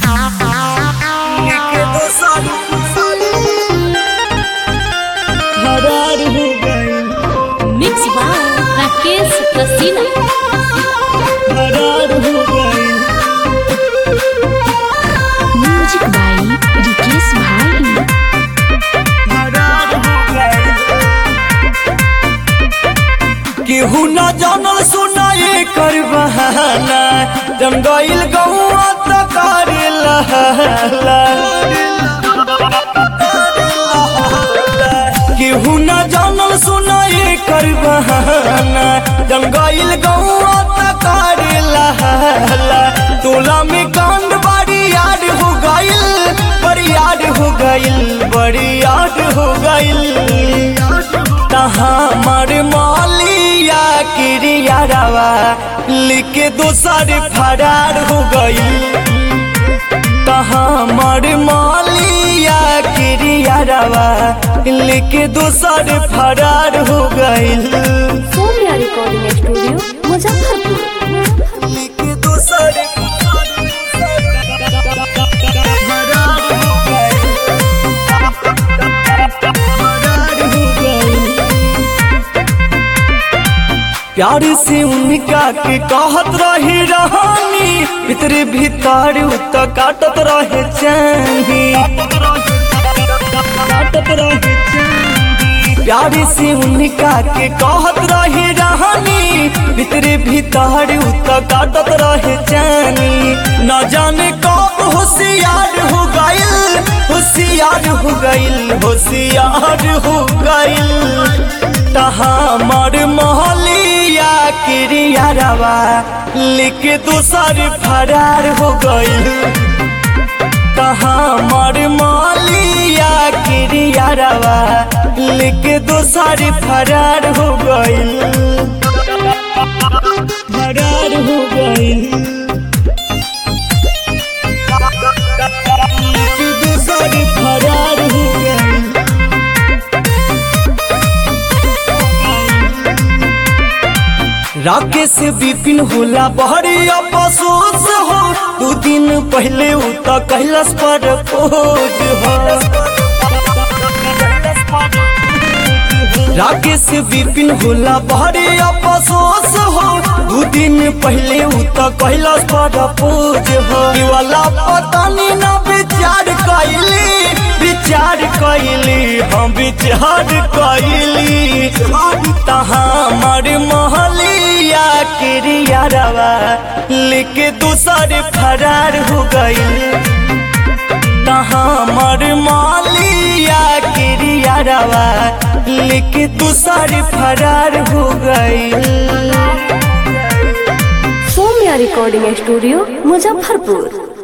लेके दो साल फरार हो गई मिक्स बाय राकेश कसीना फरार हो गई म्यूजिक बाय रिकेश भाई फरार हो गई केहू न जानल सुनाए कर बहाना जम गईल गौआ त करे लहला केहू न जानल सुनाए कर बहाना जम गईल गौआ त करे लहला टोला में कांड बड़ी याद हो गईल बड़ी याद हो गईल बड़ी याद हो गईल तहाँ मर मालिया क्रिया रवा लिखे दोसर फरार हो गई तहाँ मर मालिया क्रिया रवा लिखे दोसर फरार हो गई सोनिया रिकॉर्डिंग स्टूडियो मुजफ्फरपुर लिखे दोसर फरार हो गई फरार हो गई प्यार से उनका के कहत रही रहानी भीतर भीतर उत काटत रहे चाही काटत रहे चाही। प्यार से उनका के कहत रही रहानी भीतर भीतर उत काटत रहे चानी न जाने कब होशियार हो गइल होशियार हो गइल होशियार हो गइल तहाँ मर महलिया क्रिया रवा लिख दूसर फरार हो गइल तहाँ मर महलिया क्रिया रवा लिख दूसर फरार हो गइल फरार हो गइल लिख दूसर फरार हो गइल राकेश विपिन होला बहरी अफसोस हो दू दिन पहले उ त कैलाश पर खोज हो राकेश विपिन होला बहरी अफसोस हो दू दिन पहले उ त कैलाश पर खोज हो ई वाला पता नहीं ना विचार कैली विचार कैली हम विचार कैली तहाँ मर महलिया क्रिया रवा लिख दूसर फरार हो गई तहाँ मर मालिया क्रिया रवा लिख दूसर फरार हो गई सोनिया रिकॉर्डिंग स्टूडियो मुजफ्फरपुर